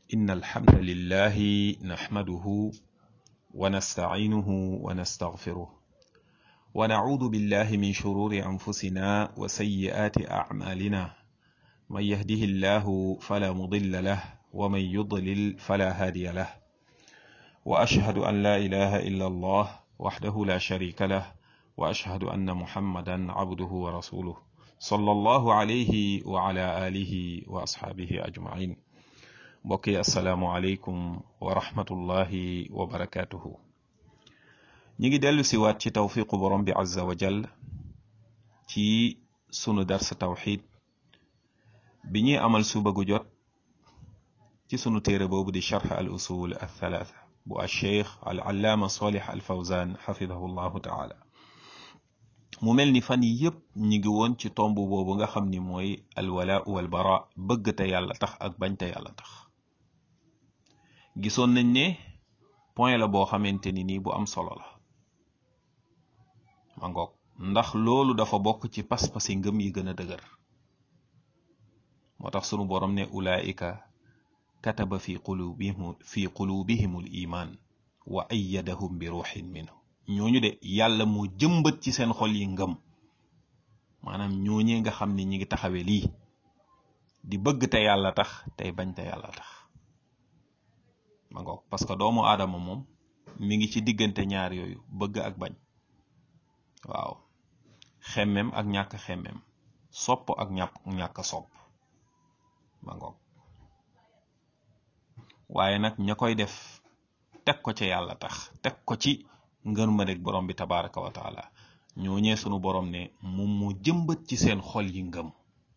إن الحمد لله نحمده ونستعينه ونستغفره ونعوذ بالله من شرور أنفسنا وسيئات أعمالنا من يهده الله فلا مضل له ومن يضلل فلا هادي له وأشهد أن لا إله إلا الله وحده لا شريك له وأشهد أن محمدا عبده ورسوله صلى الله عليه وعلى آله وأصحابه أجمعين mbokki asalaamualeykum wa rahmatullahi wa barakaatuhu ñi ngi dellu siwaat ci tawfiqu borom bi azza wa jal ci sunu darsa tawxid bi ñuy amal suba gu jot ci sunu téere boobu di charx al usul al thalatha bu al cheikh al allaama salih al fawzan xafidahu llahu taala mu mel ni fan yi yëpp ñi ngi woon ci tomb boobu nga xam ni mooy alwala wal bara bëgg te yàlla tax ak bañ te yàlla tax gisoon nañ ne point la boo xamante ni nii bu am solo la ma ngoog ndax loolu dafa bokk ci pas-pasi ngëm yi gën a dëgër moo tax sunu borom ne ulaika kataba fi qulubihim fi qulubihimul iman wa ayyadahum bi ruuxin minhu ñooñu de yàlla moo jëmbat ci seen xol yi ngëm maanaam ñooñee nga xam ne ñi ngi taxawee lii di bëgg te yàlla tax tey bañ te yàlla tax ma ngoog parce que doomu aadama moom mi ngi ci diggante ñaar yooyu bëgg ak bañ waaw xemmem ak ñàkk xemmem sopp ak ñàkk ñàkk sopp ma ngoog waaye nag ña koy def teg ko ci yàlla tax teg ko ci ngër ma rek borom bi tabaraka wa taala ñooñee sunu borom ne moom moo jëmbat ci seen xol yi ngëm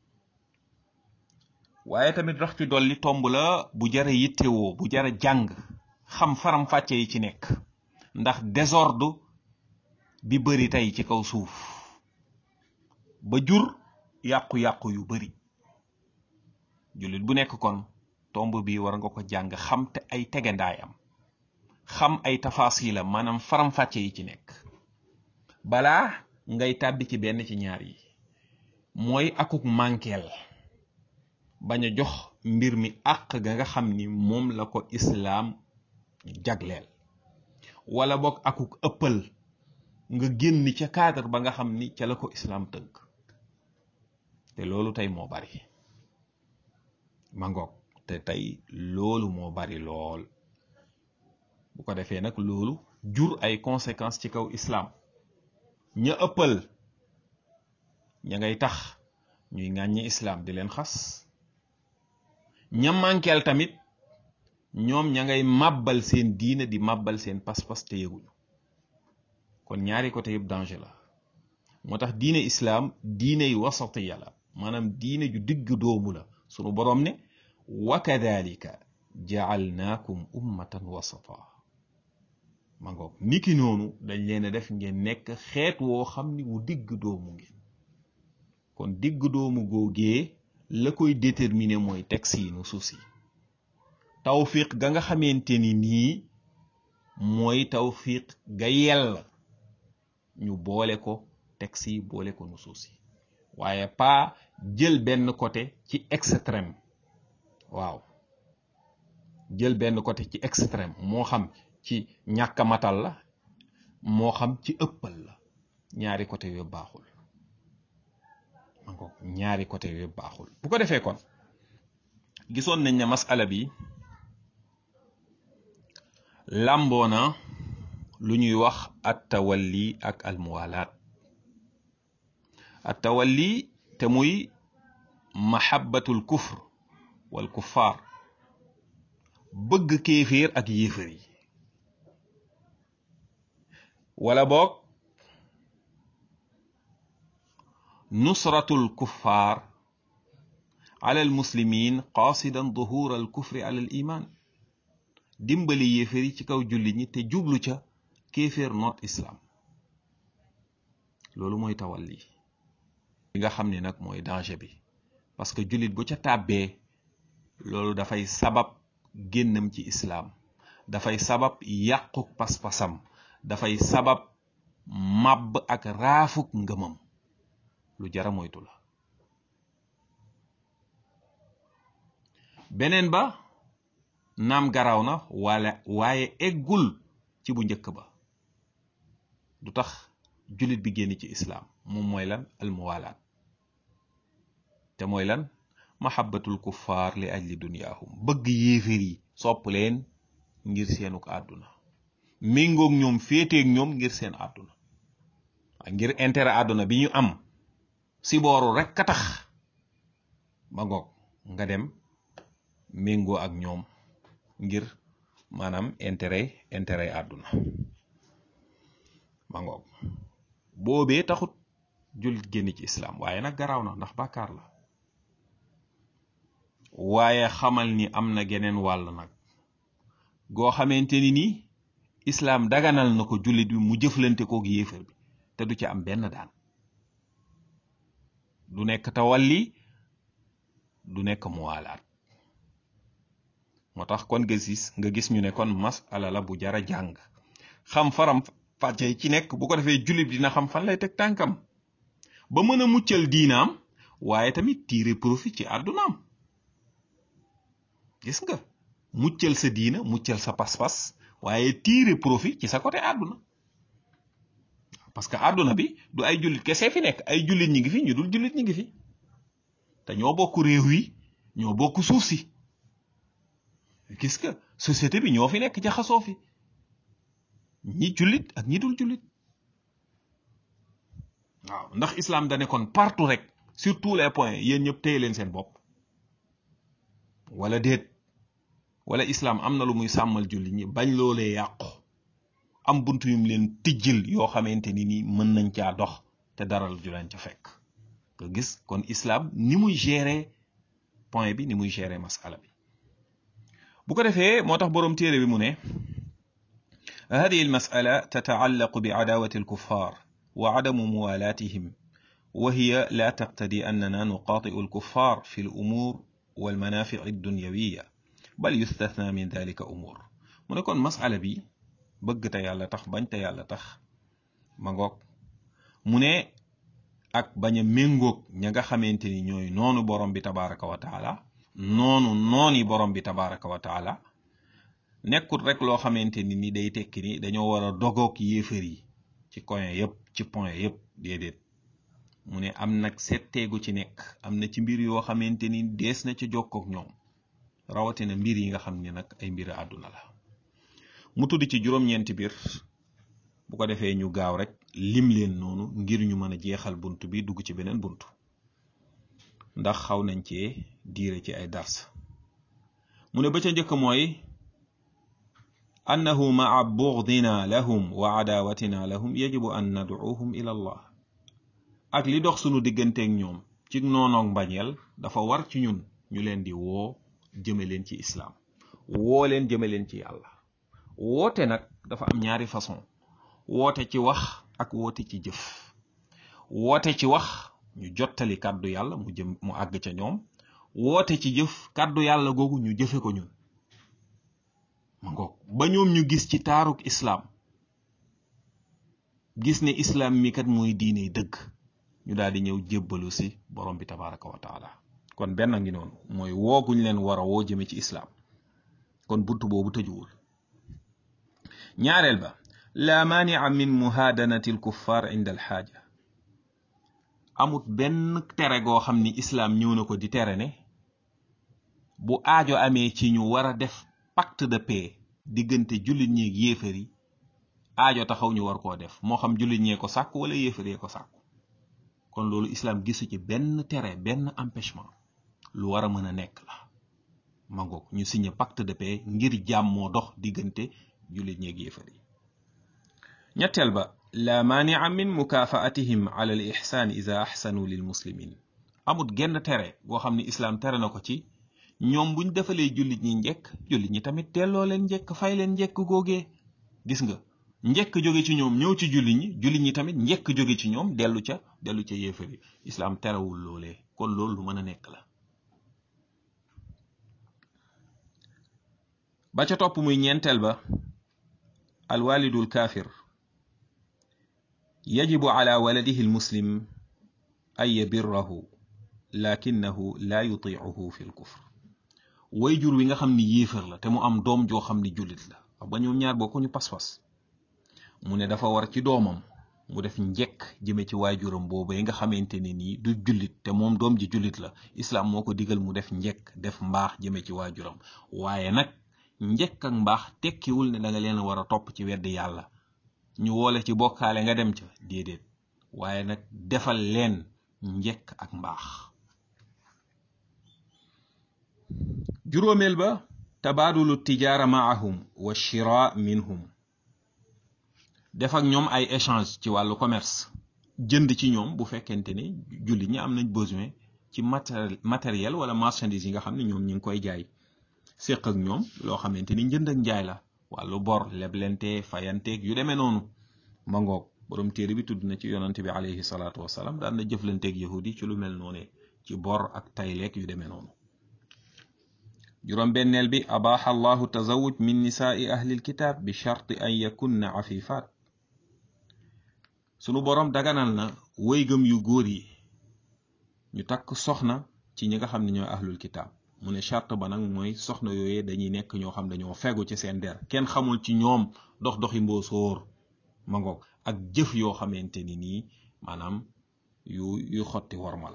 waaye tamit rax ci dolli tomb la bu jara yittewoo bu jara jàng xam faram-fàcce yi ci nekk ndax désordre bi bari tey ci kaw suuf ba jur yàqu-yàqu yu bari jullit bu nekk kon tomb bi war nga ko jàng xam te ay tegandaayam xam ay tafaasilam maanaam faram-fàcce yi ci nekk balaa ngay tàbbi ci benn ci ñaar yi mooy akuk mànkeel bañ a jox mbir mi àq ga nga xam ni moom la ko islaam jagleel wala boog akuk ëppal nga génn ca cadre ba nga xam ni ca la ko islaam tënk te loolu tey moo bari ma ngoog te tey loolu moo bari lool bu ko defee nag loolu jur ay conséquences ci kaw islaam ña ëppal ña ngay tax ñuy ŋàññi islaam di leen xas ña mànkeel tamit ñoom ña ngay màbbal seen diine di màbbal seen pas-pas te yëguñu kon ñaari côté yëpp danger la moo tax diine islaam diine yu wasatiya la maanaam diine ju digg doomu la sunu boroom ne wa kadalika jaalnaakum ummatan wasata ma ngoog niki noonu dañ leen a def ngeen nekk xeet woo xam ni wu digg doomu ngeen kon digg doomu googee la koy déterminer mooy texte yi nu suuf si tawfiq ga nga xamante ni nii mooy tawfiq ga yell ñu boole ko texte yi boole ko nu suuf si waaye pas jël benn côté ci extrême waaw jël benn côté ci extrême moo xam ci ñàkk matal la moo xam ci ëppal la ñaari côté yooyu baaxul ma ko ñaari côté yooyu baaxul bu ko defee kon gisoon nañ ne masala bi làmboona lu ñuy wax at tawalli ak almuwalaat at tawalli te muy mahabbatul kufr wal kuffaar bëgg kéeféer ak yéefar yi wala boog nusratul kuffaar ala al muslimin qaasidan duhura al kufri ala al iman dimbali yéefar yi ci kaw julli ñi te jublu ca kéeféer noot islam loolu mooy tawalli li nga xam ne nag mooy danger bi parce que jullit bu ca tàbbee loolu dafay sabab génnam ci islaam dafay sabab yàquk pas-pasam dafay sabab màbb ak raafuk ngëmam lu jara moytu la beneen ba naam garaaw na wala waaye eggul ci bu njëkk ba du tax jullit bi génn ci islaam moom mooy lan almuwalaat te mooy lan mahabbatul kuffaar li ajli dunyaahum bëgg yéeféer yi sopp leen ngir seenuk àdduna méngoog ñoom féeteeg ñoom ngir seen àdduna ngir intérêt àdduna bi ñu am si booru rek ka tax ba ngoog nga dem méngoo ak ñoom ngir maanaam intérêt intérêt àdduna ba ngoog boobee taxut jullit génn ci islaam waaye nag garaaw na ndax bàkkaar la waaye xamal ni am na geneen wàll nag goo xamante ni nii islaam daganal na ko jullit bi mu jëflante kook yéefar bi te du ci am benn daan du nekk tawalli du nekk muwaalaat moo tax kon nga gis nga gis ñu ne kon masala la bu jara jàng xam faram fàcce ci nekk bu ko defee jullit dina xam fan lay teg tànkam ba mën a muccal diinaam waaye tamit tiire profit ci àddunaam gis nga muccal sa diina muccal sa pas-pas waaye tiire profit ci sa côté àdduna parce que àdduna bi du ay jullit kese fi nekk ay jullit ñi ngi fi ñu dul jullit ñi ngi fi te ñoo bokk réew yi ñoo bokk suuf si gis nga société bi ñoo fi nekk jaxasoo fi ñi jullit ak ñi dul jullit waaw ndax islam da nekkoon partout rek sur tous les points yéen ñëpp téye leen seen bopp wala déet wala islam am na lu muy sàmmal jullit ñi bañ loolee yàqu am buntu yum leen tijjil yoo xamante ni nii mën nañ caa dox te daral ju leen ca fekk nga gis kon islam ni muy gérer point bi ni muy gérer masala bi bu ko defee moo tax boroom téere bi mu ne هذه المسألة تتعلق بعداوة الكفار وعدم موالاتهم وهي لا تقتضي أننا نقاطع الكفار في الأمور والمنافع الدنيوية بل يستثنى من ذلك أمور mu ne kon masala bi bëgg te yàlla tax bañ te yàlla tax ma ngoog mu ne ak bañ a méngoog ña nga xamante ni ñooy noonu borom bi tabaraka wa taala noonu nooni borom bi tabaraka wa taala nekkut rek loo xamante ni ni day tekki ni dañoo war a dogoog yéefar yi ci coin yëpp ci point yëpp déedéet mu ne am nag setteegu ci nekk am na ci mbir yoo xamante ni dees na ci jokkoog ñoom rawatina mbir yi nga xam ne nag ay mbir àdduna la mu tudd ci juróom-ñeenti biir bu ko defee ñu gaaw rek lim leen noonu ngir ñu mën a jeexal bunt bi dugg ci beneen bunt ndax xaw nañ cee diire ci ay dars mu ne ba ca njëkk mooy annahu maa bugdina lahum wa adawatina lahum yajibu an nadcuuhum ila allah ak li dox sunu digganteeg ñoom ci noonoog mbañeel dafa war ci ñun ñu leen di woo jëme leen ci islaam woo leen jëme leen ci yàlla woote nag dafa am ñaari façon woote ci wax ak woote ci jëf woote ci wax ñu jottali kàddu yàlla mu jëm mu àgg ca ñoom woote ci jëf kàddu yàlla googu ñu jëfe ko ñun ma ngoog ba ñoom ñu gis ci taaruk islaam gis ne islaam mi kat mooy diine dëgg ñu daal di ñëw jébbalu si borom bi tabaraka wa taala kon benn ngi noonu mooy wooguñ leen war a woo jëme ci islaam kon bunt boobu tëjuwul ñaareel ba la maania min muhaadanati alkuffar inda alxaaja amut benn tere goo xam ni islaam ñëw na ko di tere ne bu aajo amee ci ñu war a def pacte de paix diggante jullit ñeeg yéefar yi aajo taxaw ñu war koo def moo xam jullit ñee ko sàkk wala yéefar yee ko sàkk kon loolu islaam gisu ci benn tere benn empêchement lu war a mën a nekk la ma ngoog ñu signé pacte de paix ngir jàmm moo dox diggante jullit ñeeg yéefar yi ñetteel ba la maania min mukaafaatihim ala al ixsaan ida axsanu lil muslimin amut genn tere goo xam ne islaam tere na ko ci ñoom buñ defalee jullit ñi njekk jullit ñi tamit delloo leen njekk fay leen njekk googee gis nga njekk jóge ci ñoom ñëw ci jullit ñi jullit ñi tamit njekk jóge ci ñoom dellu ca dellu ca yéefar yi islaam terewul loolee kon loolu lu mën a nekk la ba ca topp muy ñeenteel ba alwalidul kaafir yajibu ala waladihi almuslim an yabirrahu lakinahu la yutiicuhu fi lkufr wayjur wi nga xam ni yéefar la te mu am doom joo xam ni jullit la wax ba ñoom ñaar bokkuñu pas-pas mu ne dafa war ci doomam mu def njekk jëme ci waajuram boobu yi nga xamante ne nii du jullit te moom doom ji jullit la islaam moo ko digal mu def njekk def mbaax jëme ci waajuram waaye nag njekk ak mbaax tekkiwul ne da nga leen war a topp ci weddi yàlla ñu woole ci bokkaale nga dem ca déedéet waaye nag defal leen njekk ak mbaax juróomeel ba tabaadulu tijaara maahum wa shira minhum def ak ñoom ay échange ci wàllu commerce jënd ci ñoom bu fekkente ni jullit ñi am nañ besoin ci matériel wala marchandise yi nga xam ne ñoom ñi ngi koy jaay séq ak ñoom loo xamante ni njënd ak njaay la wàllu bor leblente fayanteeg yu demee noonu ma ngoog borom téere bi tudd na ci yonante bi alayhi salaatu wasalaam daan na jëflanteeg yahudi ci lu mel noonu ci bor ak tayleeg yu demee noonu juróom benneel bi abaaxa allahu tazawuj min nisaai ahlil kitaab bi charti an yakunna afifat sunu boroom daganal na wëygëm yu góor yi ñu takk soxna ci ñi nga xam ne ñooy ahlul kitaab mu ne charte ba nag mooy soxna yooyee dañuy nekk ñoo xam dañoo fegu ci seen der kenn xamul ci ñoom dox doxi mboosóor ma ngoog ak jëf yoo xamante ni nii maanaam yu yu xotti worma la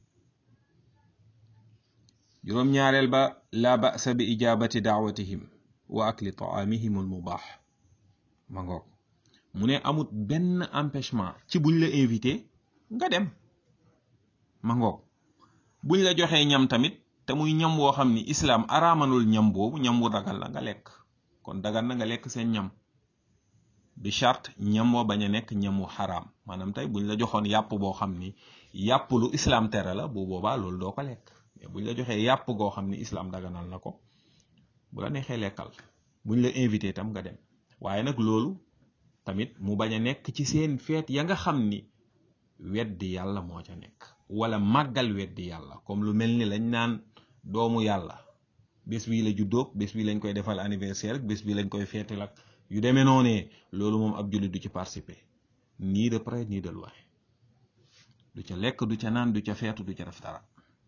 juróom ñaareel ba la ba'sa bi ijabati daawatihim wa akli taamihim al mubaax ma ngoog mu ne amut benn empêchement ci buñ la invité nga dem ma ngoog buñ la joxee ñam tamit te muy ñam woo xam ni islaam araamanul ñam boobu ñam wu dagal la nga lekk kon dagal na nga lekk seen ñam bi charte ñam wa bañ a nekk ñam wu xaraam maanaam tey buñ la joxoon yàpp boo xam ni yàpp lu islaam tere la bu boobaa loolu doo ko lekk mais buñ la joxee yàpp goo xam ni islaam daganal na ko bu la neexee lekkal buñ la invité tam nga dem waaye nag loolu tamit mu bañ a nekk ci seen feet ya nga xam ni weddi yàlla moo ca nekk wala màggal weddi yàlla comme lu mel ni lañ naan doomu yàlla bés bii la juddoog bés bii lañ koy defal anniversaire bés bii lañ koy feetal ak yu demee noonee loolu moom ab jullit du ci participer nii de près nii de loin du ca lekk du ca naan du ca feetu du ca def dara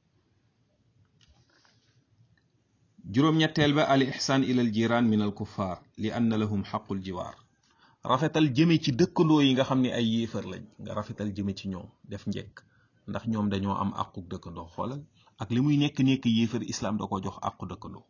juróom-ñetteel ba al ihsaan ila al jiraan min al kuffar li anna lahum xaqul jiwaar rafetal jëme ci dëkkandoo yi nga xam ne ay yéefar lañ nga rafetal jëme ci ñoom def njekk ndax ñoom dañoo am àqu dëkkandoo xoolal ak li muy nekk nekk yéefar islaam da ko jox àqu dëkkandoo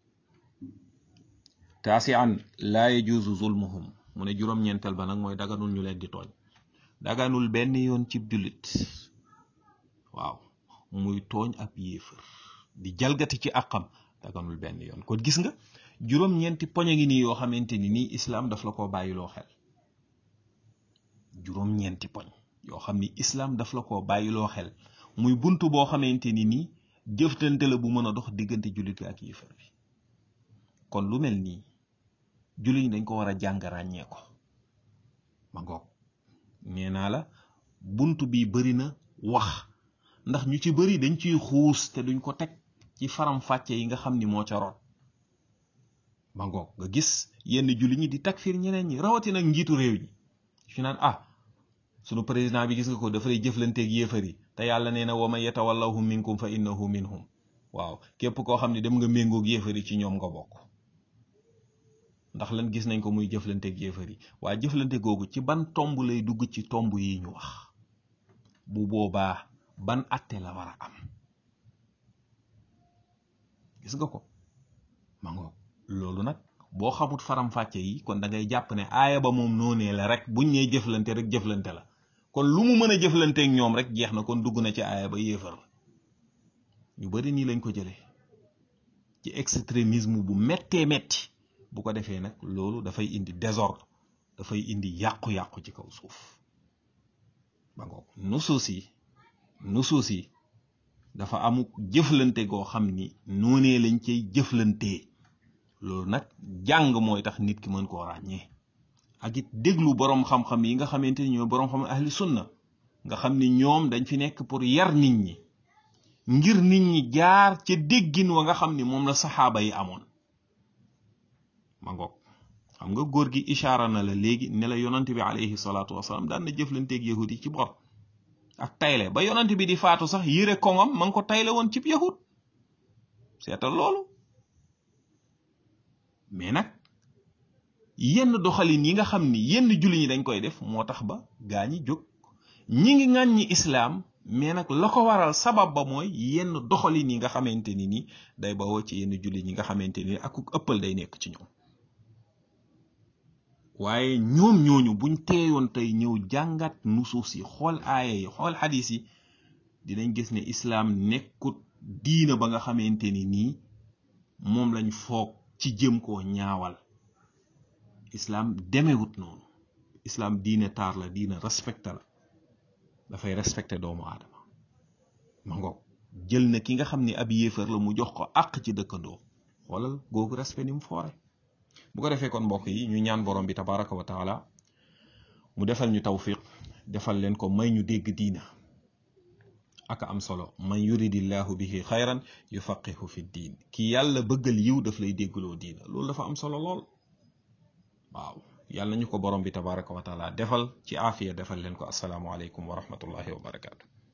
taasian laa yajuuzu zulmuhum mu ne juróom-ñeenteel ba nag mooy daganul ñu leen di tooñ daganul benn yoon cib jullit waaw muy tooñ ab yéefar di jalgati ci àqam daganul benn yoon kon gis nga juróom-ñeenti poñ a ngi nii yoo xamante ni nii islaam daf la ko bàyyiloo xel juróom-ñeenti poñ yoo xam ni islaam daf la ko bàyyiloo xel muy bunt boo xamante ni nii jëftante la bu mën a dox diggante jullit bi ak yéefar bi kon lu mel nii jullit ñi dañ ko war a jàng ràññee ko ma ngoog nee naa la bunt bi bari na wax ndax ñu ci bari dañ ciy xuus te duñ ko teg ci faram fàcce yi nga xam ni moo ca root ma ngoog nga gis yenn jullit ñi di takfir ñeneen ñi rawatina ak njiitu réew ñi fi naan ah sunu président bi gis nga ko dafay jëflanteeg yéefar yi te yàlla nee na wa man yatawallahum minkum fa innahu minhum waaw képp koo xam ne dem nga méngoog yéefar yi ci ñoom nga bokk ndax lan gis nañ ko muy jëflanteeg yéefar yi waaye jëflante googu ci ban tomb lay dugg ci tomb yi ñu wax bu boobaa ban atte la war a am gis nga ko ma ngoog loolu nag boo xamut faram-fàcce yi kon da ngay jàpp ne aaya ba moom noonee la rek buñ ñee jëflante rek jëflante la kon lu mu mën a jëflanteeg ñoom rek jeex na kon dugg na ci aaya ba yéefar la ñu bari nii lañ ko jëlee ci extrémisme bu méttee métti bu ko defee nag loolu dafay indi désordre dafay indi yàqu-yàqu ci kaw suuf ba ngoog nusuus yi nusuus yi dafa amu jëflante goo xam ni noonee lañ cay jëflantee loolu nag jàng mooy tax nit ki mën koo ràññee ak it déglu boroom xam-xam yi nga xamante ni ñooy boroom xam ahli sunna nga xam ni ñoom dañ fi nekk pour yar nit ñi ngir nit ñi jaar ca déggin wa nga xam ni moom la saxaaba yi amoon ma ngoog xam nga góor gi ishaara na la léegi ne la yonante bi alayhi salaatu wasalaam daan na jëflanteeg yahud yi ci bor ak tayle ba yonante bi di faatu sax yére koŋam ma ngi ko tayle woon cib yahud seetal loolu mais nag yenn doxalin yi nga xam ni yenn julli ñi dañ koy def moo tax ba gaa ñi jóg ñi ngi ŋàññi islaam mais nag la ko waral sabab ba mooy yenn doxalin yi nga xamante ni ni day bawoo ci yenn julli ñi nga xamante ni ak ëppal day nekk ci ñoom waaye ñoom ñooñu buñ teeyoon tey ñëw jàngat nusuus yi xool aaya yi xool xadis yi dinañ gis ne islaam nekkut diina ba nga xamante ni nii moom lañ foog ci jëm koo ñaawal islaam demewut noonu islaam diine taar la diina respecté la dafay respecté doomu aadama ma ngoog jël na ki nga xam ni ab yéefar la mu jox ko àq ci dëkkandoo xoolal googu respect ni mu foore bu ko defee kon mbokk yi ñu ñaan borom bi tabaraka wa taala mu defal ñu tawfiq defal leen ko may ñu dégg diina aka am solo man yuridillahu bihi xayran yufaqihu fi diin ki yàlla bëggal yiw daf lay déggloo diina loolu dafa am solo lool waaw yàlla nañu ko borom bi tabaraka wa taala defal ci aafiya defal leen ko asalaamu aleykum wa rahmatullahi wa barakaatu